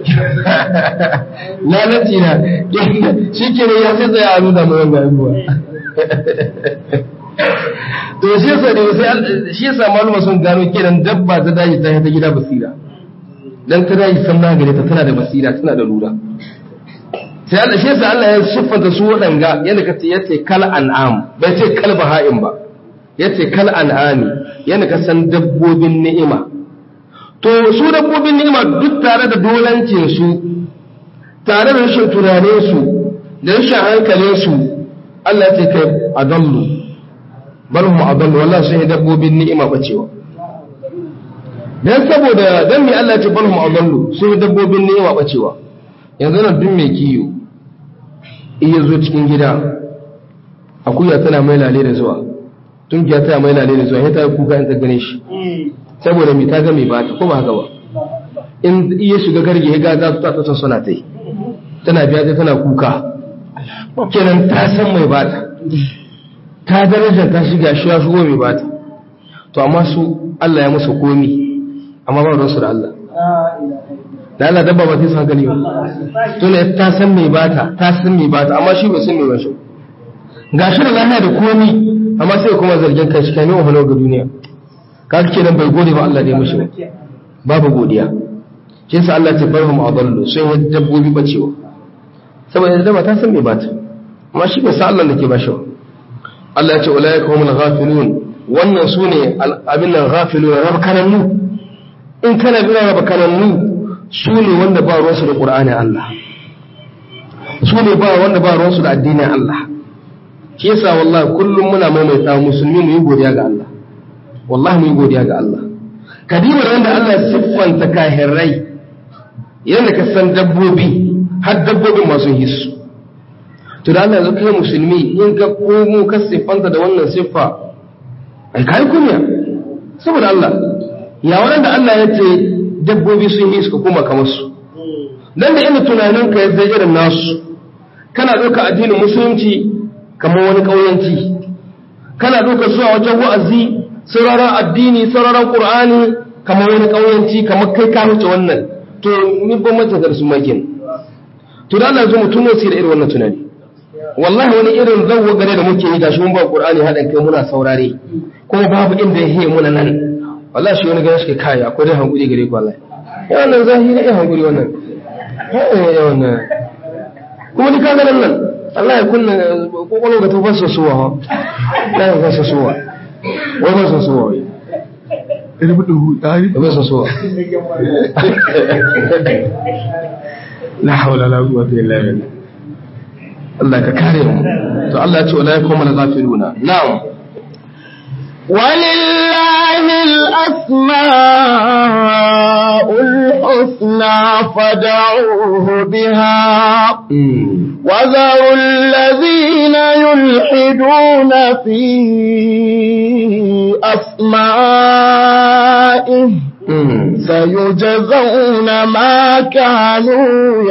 lalaci na shi kenan ya sai tsaye a nuna mai wanda abubuwa to shi yasa ne sai shi yasa maluma sun gano kenan dabba ta daji ta ta gida basira dan ta daji san na gare ta tana da basira tana da lura sai Allah shi yasa Allah ya siffanta su waɗanga yadda ka ce yace kal an'am bai ce kal baha'im ba yace kal an'ami yadda ka san dabbobin ni'ima to su dabbobin ni'ima duk tare da dolancin su tare da rashin tunanin su da rashin hankalin su Allah ya ce kai adallu bal hum adallu wallahi sun yi dabbobin ni'ima bacewa dan saboda dan me Allah ya ce bal hum adallu sun yi dabbobin ni'ima bacewa yanzu nan duk mai kiyo iya zo cikin gida akuya tana mai lale da zuwa tunkiya tana mai lale da zuwa ya ta kuka in ta gane shi saboda mai ta ga mai bata ko ba haka ba in iya shiga garge ya ga za su ta ta suna ta yi tana biya ta tana kuka kenan ta san mai bata ta darajar ta shiga shi ya shigo mai bata to amma su Allah ya musu komi amma ba ruwansu da Allah da Allah dabba ba sai su hankali ba to ne ta san me bata ta san me bata amma shi bai san me ba shi gashi da lafiya da komi amma sai kuma zargin kai shi kai ne wahalo ga duniya kaga kenan bai gode ba Allah da ya mishi ba babu godiya shi yasa Allah ta barhum adallu sun yi dabbobi bacewa saboda dabba ta san me bata amma shi bai san Allah da ke ba shi ba Allah ya ce ulaika humul ghafilun wannan sune abin nan ghafilun rabkanannu in kana bin rabkanannu su ne wanda ba ruwansu da ƙura'anin Allah su ne ba wanda ba ruwansu da addinin Allah shi yasa wallahi kullum muna maimaita musulmi mu yi godiya ga Allah wallahi mu yi godiya ga Allah kadimar wanda Allah siffanta kahirrai yadda ka san dabbobi har dabbobin masu hisu to da Allah yanzu kai musulmi in ka komo ka siffanta da wannan siffa ai kai kunya saboda Allah ya wanda Allah ya ce dabbobi sun yi suka kuma kamar su dan da ina tunanin ka yadda irin nasu kana ɗauka addinin musulunci kamar wani ƙauyanci kana ɗauka zuwa wajen wa'azi sauraron addini sauraron qur'ani kamar wani ƙauyanci kamar kai ka wuce wannan to ni ban mata da su makin to da Allah zo mutum ne sai da irin wannan tunani wallahi wani irin zawwa gare da muke yi gashi mun ba qur'ani hadan kai muna saurare kuma babu inda ya hiye muna nan wallahi shi wani gani shi kai akwai dai hankuri gare ku wallahi ya wannan zahiri ya hankuri wannan ya wannan kuma ni kaga nan nan Allah ya kunna kokolo ga tofar sosuwa ha la ya fasa sosuwa wai ba sosuwa wai Ina buɗe hutari. ba sosuwa La haula la quwwata illa billah. Allah ka kare mu to Allah ya ce wala yakum al ghafiluna na'am ولله الأسماء الحسنى فدعوه بها وذروا الذين يلحدون في أسمائه سيجزون ما كانوا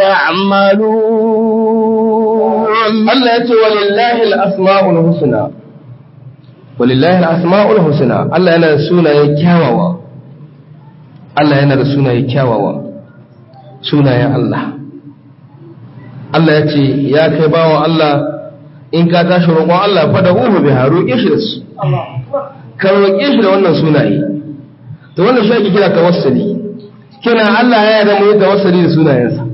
يعملون Allah ya ce walillahi al-asma'ul husna walillahi al-asma'ul husna Allah yana da sunaye kyawawa Allah yana da sunaye kyawawa sunayen Allah Allah ya ce ya kai bawan Allah in ka tashi roƙon Allah fa da uhu bi haru shi da su ka roƙe shi da wannan sunaye to wannan shi ake kira tawassuli kina Allah ya yarda mu yi tawassuli da sunayensa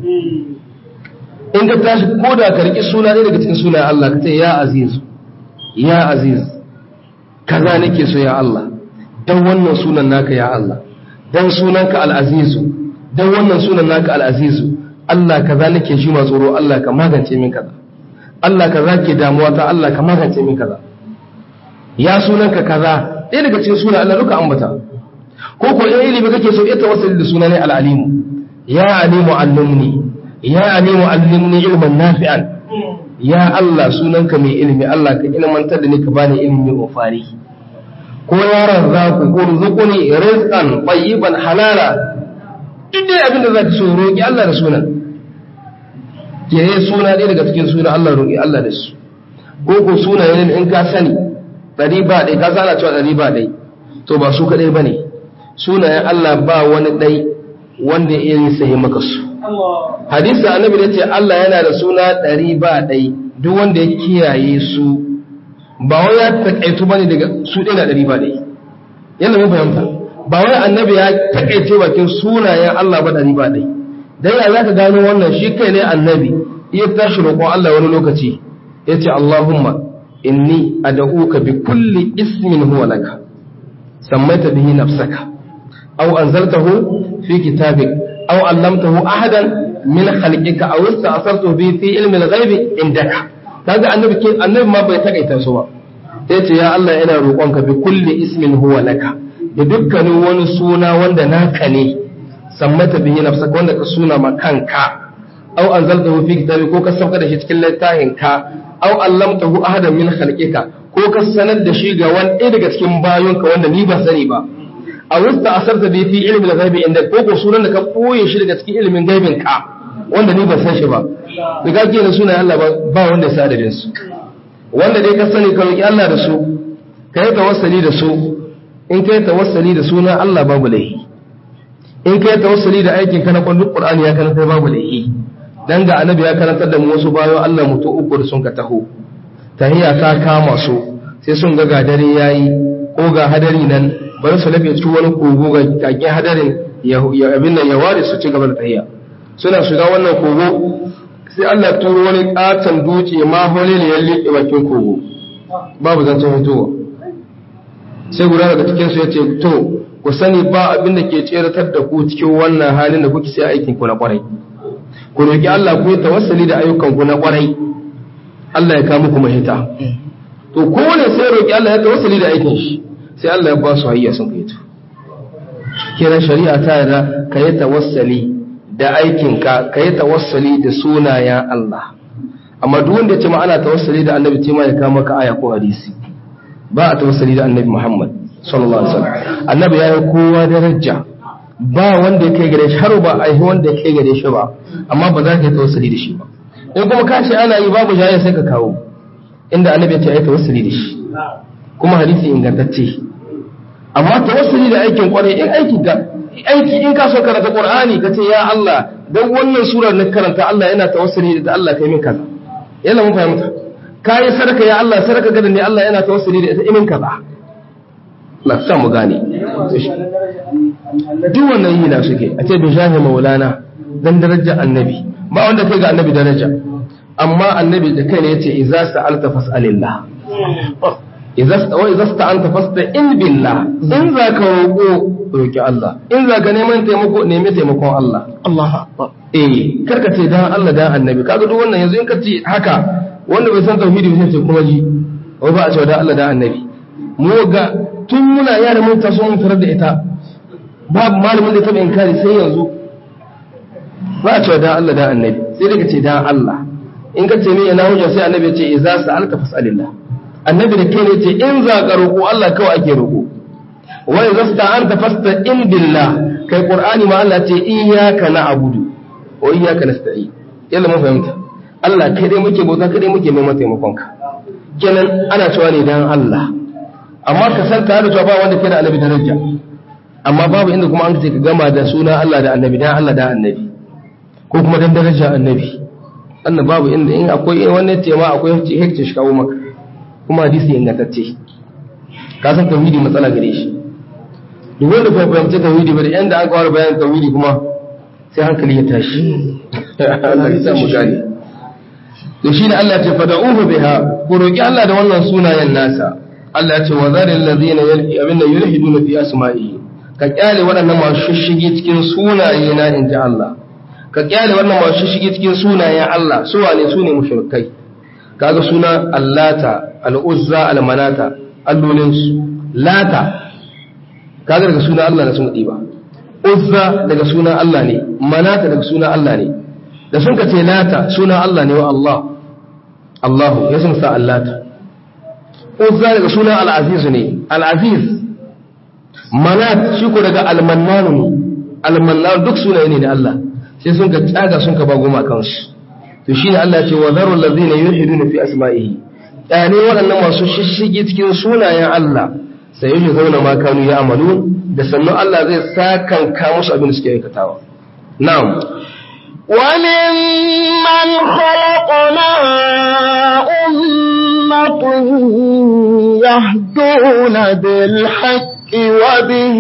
in ka tashi ko da ka riƙi suna ɗaya daga cikin sunayen Allah ka ce ya aziz ya aziz kaza nake so ya Allah dan wannan sunan naka ya Allah dan sunanka al-azizu dan wannan sunan naka al-azizu Allah kaza nake shi ma tsoro Allah ka magance min kaza Allah kaza ke damuwa ta Allah ka magance min kaza ya sunanka kaza ɗaya daga cikin sunan Allah duka ambata ko ko in ilimi kake so ita wasu da sunan al-alimu ya alimu allimni ya alimu allimni ilman nafi'an ya Allah sunanka mai ilimi Allah ka ilmantar da ni ka bani ilimi mai fari ko ya razzaku ko rizquni rizqan tayyiban halala duk dai abin da zaka so roki Allah da sunan ke suna ɗaya daga cikin sunan Allah roki Allah da su ko ko sunayen in ka sani ɗari ba ɗai ka sana cewa ɗari ba ɗai to ba su kaɗai ba ne sunayen Allah ba wani ɗai wanda ya yi sahi maka su hadisi annabi da ce Allah yana da suna ɗari ba ɗai duk wanda ya kiyaye su ba wai ya taƙaitu ba ne daga su ɗaya na ɗari ba ɗai yadda mun fahimta ba wai annabi ya taƙaice bakin sunayen Allah ba ɗari ba ɗai dan ya za ka gano wannan shi kai ne annabi iya tashi roƙon Allah wani lokaci ya ce Allahumma inni ad'uka bi kulli ismin huwa laka sammaita bihi nafsaka aw anzaltahu fi kitabik aw allamtahu ahadan min khalqika aw ista'sartu bihi fi ilmi al-ghaibi indaka kaga annabi ke annabi ma bai takaita su ba yace ya Allah ina roƙonka bi kulli ismin huwa laka da dukkanin wani suna wanda naka ne sammata bihi nafsaka wanda ka suna ma kanka aw anzaltahu fi kitabi ko ka sauka da shi cikin littafin ka aw allamtahu ahadan min khalqika ko ka sanar da shi ga wani ɗaya daga cikin bayonka wanda ni ba sani ba a wasta asarta bi fi ilmi al-ghaibi inda ko ko sunan da ka boye shi daga cikin ilimin gaibin ka wanda ni ba san shi ba da ka kenan sunan Allah ba ba wanda ya sa da su wanda dai ka sani ka roki Allah da su ka yi tawassali da su in ka yi tawassali da sunan Allah babu laihi in ka yi tawassali da aikin ka na kwallon Qur'ani ya karanta babu laihi dan ga annabi ya karantar da mu wasu bayo Allah mutu uku da sun ka taho tahiya ta kama su sai sun ga gadare yayi ko ga hadari nan bari su lafe cikin wani kogo ga kage hadarin ya abin nan ya ware su ci gaba da tahiya suna shiga wannan kogo sai Allah turo wani katon duce ma hole ne ya liƙe bakin kogo babu zancen fitowa sai guda daga cikin su yace to ku sani ba abin da ke tseratar da ku cikin wannan halin da kuke sai aikin ku na kwarai ku roƙi Allah ku yi tawassali da ayyukanku na ƙwarai Allah ya kawo muku mahita to kowane sai roƙi Allah ya tawassali da aikin shi sai Allah ya ba su hayya sun kai to kira shari'a ta yarda ka yi tawassali da aikinka ka yi tawassali da sunayen Allah amma duk wanda ya ce ma ana tawassali da annabi ce ma ya kawo maka aya ko hadisi ba a tawassali da annabi Muhammad sallallahu alaihi wasallam annabi ya yi kowa daraja ba wanda ya kai gare shi har ba a yi wanda ya kai gare shi ba amma ba za ka yi tawassuli da shi ba in kuma ka ce ana yi babu jaya sai ka kawo inda annabi ya ce ai tawassuli da shi kuma hadisi ingantacce amma tawassuli da aikin kwarai in aiki ga aiki in ka so karanta qur'ani ka ce ya Allah dan wannan surar na karanta Allah yana tawassuli da Allah kai min kaza yana mun fahimta kai sadaka ya Allah sadaka gadan ne Allah yana tawassuli da ita imin kaza Allah sa mu gane duk wannan yi na suke a ce bin shafi maulana dan darajar annabi ba wanda kai ga annabi daraja amma annabi da kai ne yace idza sa'alta fas'alillah idza wa idza sta'anta fasta'in billah in za ka roƙo roki Allah in za ka neman taimako nemi taimakon Allah Allah akbar eh karka ce dan Allah dan annabi kaga duk wannan yanzu in ka ce haka wanda bai san tauhidi ba sai kuma ji wai ba a cewa dan Allah dan annabi mu ga tun muna yara mun taso mun tarar da ita babu malamin da taɓa inkari sai yanzu ba a cewa dan Allah dan annabi sai daga ce dan Allah in ka ce ni ina hujja sai annabi ya ce idza sa'alta fas'alillah annabi da kai ne ce in za ka roƙo Allah kawai ake roƙo wa idza sta'anta fasta'in billah kai qur'ani ma Allah ce iyyaka na'budu wa iyyaka nasta'in yalla mun fahimta Allah kai dai muke bauta kai dai muke neman taimakon ka kenan ana cewa ne dan Allah amma ka san tare da cewa ba wanda ke da annabi daraja amma babu inda kuma an ce ka gama da suna Allah da annabi dan Allah da annabi ko kuma dan daraja annabi annabi babu inda in akwai wannan ce ma akwai hecce shi kawo maka kuma hadisi ingantacce ka san tauhidi matsala gare shi duk wanda bai fahimci tauhidi ba da yanda aka wara bayanin tauhidi kuma sai hankali ya tashi Allah ya sa mu gane to shine Allah ya ce fad'uhu biha ku roki Allah da wannan sunayen nasa Allah ya ce wa zaril ladina abinda yulhiduna fi asma'ihi ka kyale waɗannan masu shishige cikin sunaye na inji Allah ka kyale wannan masu shishige cikin sunayen Allah su wane su ne mushrikai kaga suna allata al'uzza almanata allolin su lata kaga daga sunan Allah da sun ba uzza daga sunan Allah ne manata daga sunan Allah ne da sun ka ce lata sunan Allah ne wa Allah Allahu ya sun sa allata uzza daga sunan al'aziz ne al'aziz manat shi ko daga almannanu ne almannanu duk sunaye ne da Allah sai sun ka tsaga sun ka ba goma kansu to shine Allah ce wa zaru allazina yulhiduna fi asma'ihi yani waɗannan masu shishige cikin sunayen Allah sai yi zauna ma kanu ya amalu da sannan Allah zai sakanka musu abin da suke aikatawa na'am وممن خلقنا أمة يهدون بالحق وبه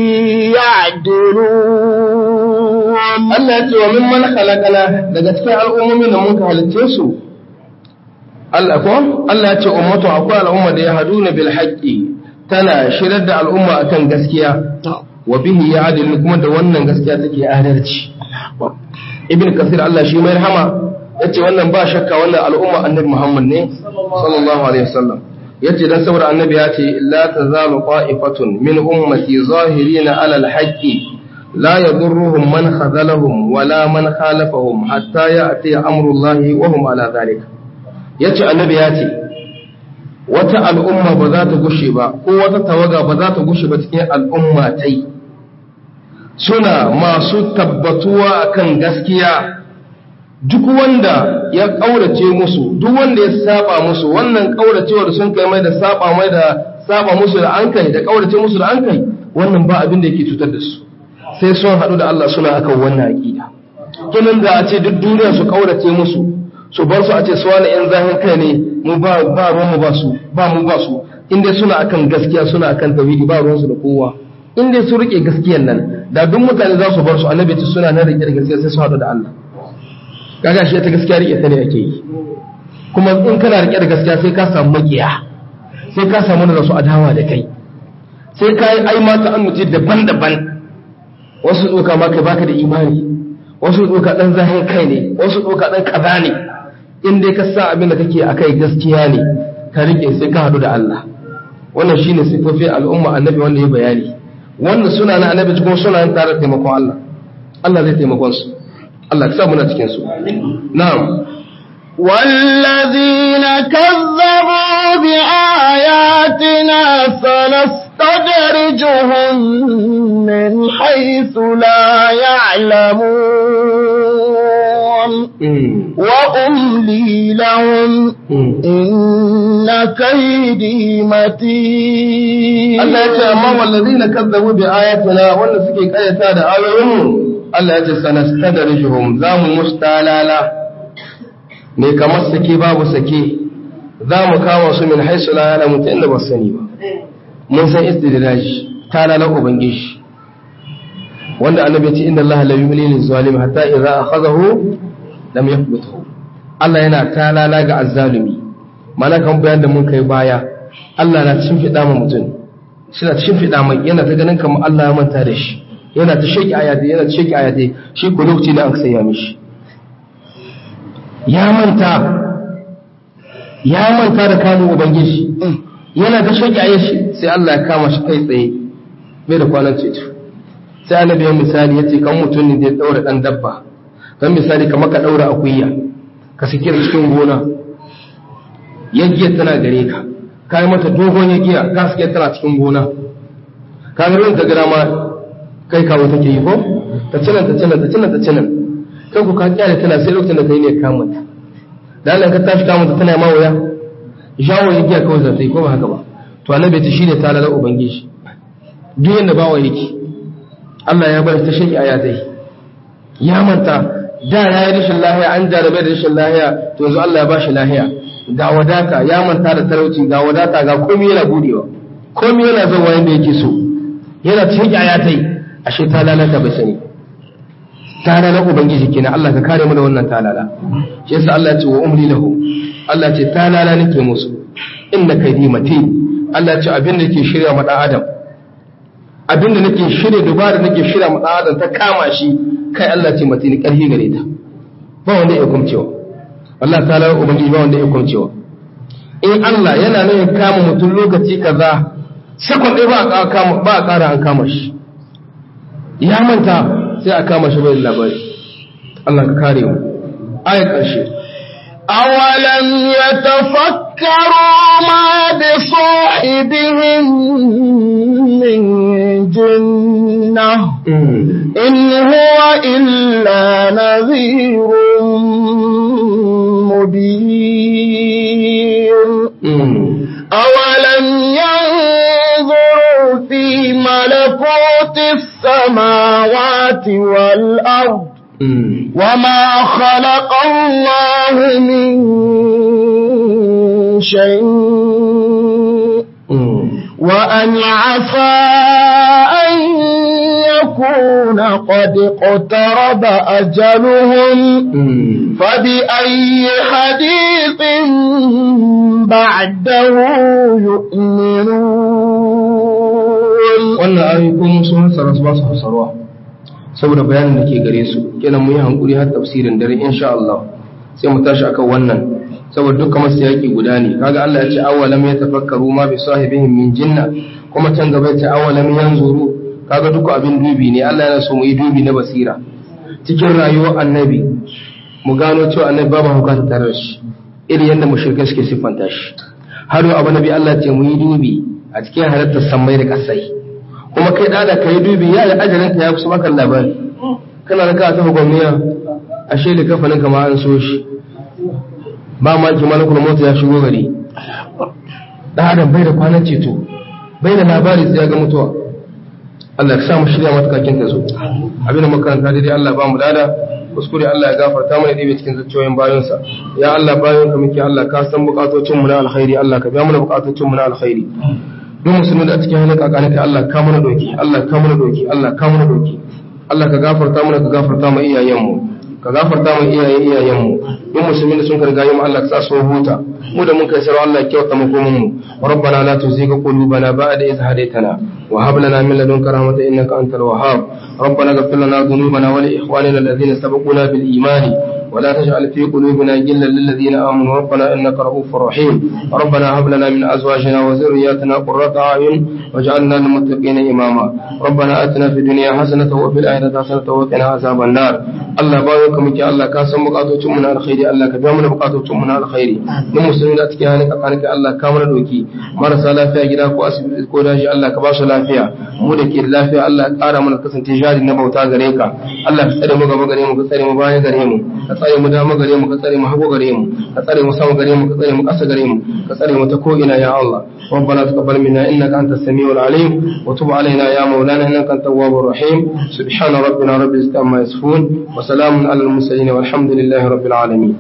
يعدلون Allah ya ce wa mimman khalaqana daga cikin al'ummomin da mun ka halicce su Allah ko Allah ya ce ummatu akwai al'umma da ya haduna bil haqqi tana shirar da al'umma akan gaskiya wa bihi ya'dilu kuma da wannan gaskiya take adalci ibn kasir Allah shi mai rahama yace wannan ba shakka wannan al'umma annabi Muhammad ne sallallahu alaihi wasallam yace dan saboda annabi ya ce la tazalu qa'ifatun min ummati zahirina ala al-haqqi la yadurruhum man khadalahum wala man khalafahum hatta ya'ti amrullahi wa hum ala dhalika yace annabi ya ce wata al'umma ba za ta gushe ba ko wata tawaga ba za ta gushe ba cikin al'umma tai suna masu tabbatuwa akan gaskiya duk wanda ya ƙaurace musu duk wanda ya saba musu wannan ƙauracewar sun kai mai da saba mai da saba musu da an kai da ƙaurace musu da an kai wannan ba abin da yake cutar da su sai sun haɗu da Allah suna akan wannan aƙida kinan da a ce duk duniya su ƙaurace musu su bar su a ce su wani yan zahin kai ne mu ba ba ruwan mu ba su ba mu ba su in dai suna akan gaskiya suna akan tauhidi ba ruwan su da kowa in dai su rike gaskiyan nan da duk mutane za su bar su annabi ta suna nan rike da gaskiya sai su haɗu da Allah kaga shi ta gaskiya rike ta ne ake yi kuma in kana rike da gaskiya sai ka samu makiya sai ka samu da su adawa da kai sai ka yi ai mata an mutu daban-daban wasu tsoka ma kai baka da imani wasu tsoka dan zahin kai ne wasu tsoka dan kaza ne in dai ka sa abin da kake akai gaskiya ne ka rike sai ka haɗu da Allah wannan shine sifofin al'umma annabi wanda ya bayani wanda suna na annabi kuma suna yin tare taimakon Allah Allah zai taimakon su Allah ka sa muna cikin su na'am والذين كذبوا بآياتنا سنستدرجهم من حيث لا يعلمون وأملي لهم إن كيدي متين Allah ya ce amma wallazina kazzabu bi ayatina wanda suke kayyata da ayoyin Allah ya ce sanastadrijuhum za mu mustalala ne kamar sake babu sake za mu kawo su min haisu la ya'lamu ta inda ba su sani ba mun san istidraj talala ubangiji wanda annabi ya ce inna Allah la yumli lil zalim hatta idza akhadahu lam yafluthu Allah yana talala ga azzalumi mana kan bayan da mun kai baya Allah na shimfiɗa ma mutum suna shimfiɗa mai yana ta ganin kamar Allah ya manta da shi yana ta sheki ayate yana ta sheki ayate shi ko lokaci da aka saya mishi ya manta ya manta da kamun ubangiji yana ta sheki ayashi sai Allah ya kama shi kai tsaye bai da kwanan ceto sai annabi ya misali yace kan mutum ne da ya daura dan dabba kan misali kamar ka daura akuya ka sike cikin gona yaggiyar tana gare ka ka yi mata dogon yagiya ka sike tana cikin gona ka ga ran ta gara ma kai kawo take yi ko ta cinan ta cinan ta cinan ta cinan kai ku ka kyale tana sai lokacin da kai ne ka mata da Allah ka tashi ka mata tana ma waya jawo yagiya kawai za ta yi ko ba haka ba to annabi ta shine ta lalar ubangiji duk yanda bawa yake Allah ya bar ta shi ayatai ya manta da ya yi rashin lahiya an jarabe da rashin lahiya to yanzu Allah ya ba shi lahiya ga wadata ya manta da talauci ga wadata ga komai yana budewa komai yana zuwa yanda yake so yana cikin ayatai ashe ta lalata bai sani ta lalata ubangiji kenan Allah ka kare mu da wannan talala shi yasa Allah ya ce wa umri lahu Allah ce talala nake musu inna kaidi matin Allah ya ce abin da yake shirya ma dan adam abin da nake shirya dubara nake shirya ma dan adam ta kama shi kai Allah ce matin karfi gare ta ba wanda ya kumcewa Allah ta lalata ubangiji ba wanda ya kumcewa in Allah yana nan ya kama mutum lokaci kaza sakon ɗaya ba a kama ba a ƙara an kama shi ya manta sai a kama shi bai labari Allah ka kare mu ayat ƙarshe أولم يتفكروا ما بصاحبهم من جنة إن هو إلا نذير مبين أولم ينظروا في ملكوت السماوات والأرض وما خلق الله من شيء وأن عسى أن يكون قد اقترب أجلهم فبأي حديث بعده يؤمنون wannan ayoyi ko mun sun hasara su ba su hasarwa saboda bayanin da ke gare su kenan mu yi hankuri har tafsirin dare insha Allah sai mu tashi akan wannan saboda dukkan masu yaki guda ne kaga Allah ya ce awalam ya tafakkaru ma bi sahibihim min jinna kuma can gaba ya ce awalam yanzuru kaga duka abin dubi ne Allah yana so mu yi dubi na basira cikin rayuwar annabi mu gano cewa annabi babu hukata tare da shi irin yadda mushrikai suke siffanta shi har yau abu nabi Allah ce mu yi dubi a cikin halattar sammai da kasai kuma kai da ka yi dubi ya yi ajalin ka ya kusa maka labari kana da ka tafi gwamniya ashe da kafanin kama an so shi ba ma ki malakul mota ya shigo gari da adam bai da kwanan ceto bai da labari sai ya ga mutuwa Allah ya sa mu shirya matakakin ta zo abin da makaranta daidai Allah ba mu dada kuskure Allah ya gafarta mana ɗebe cikin zuciyoyin bayansa ya Allah bayan ka muke Allah ka san bukatocin mu na alkhairi Allah ka biya mana bukatocin mu na alkhairi duk musulmi da a cikin halin kakani ka Allah ka mana doki Allah ka mana doki Allah ka mana doki Allah ka gafarta mana ka gafarta mu iyayen mu ka gafarta mu iyayen iyayen mu duk musulmi da sun karga mu Allah ka sa su huta mu da mun kai sarwa Allah ya kyauta mu komun mu ربنا لا تزغ قلوبنا بعد إذ هديتنا وهب لنا من لدنك رحمة إنك أنت الوهاب ربنا اغفر لنا ذنوبنا ولإخواننا الذين سبقونا بالإيمان ولا تجعل في قلوبنا غلا للذين آمنوا ربنا إنك رؤوف رحيم ربنا هب لنا من أزواجنا وذرياتنا قرة أعين واجعلنا للمتقين إماما ربنا آتنا في الدنيا حسنة وفي الآخرة حسنة وقنا عذاب النار الله بارك مك الله كاسم بقاتو من الخير الله كبير بقاتو من الخير من مسلمين أتكي هانك أقانك الله كامل دوكي marasa lafiya gida ko asibiti ko daji Allah ka ba su lafiya mu da ke da lafiya Allah ya ƙara mana kasance jari na bauta gare ka Allah ka tsare mu gaba gare mu ka tsare mu baya gare mu ka tsare mu dama gare mu ka tsare mu hagu gare mu ka tsare mu sama gare mu ka tsare mu ƙasa gare mu ka tsare mu ta ko ina ya Allah ربنا تقبل منا انك انت السميع العليم وتب علينا يا مولانا انك انت التواب الرحيم سبحان ربنا رب العزه عما يصفون وسلام على المرسلين والحمد لله رب العالمين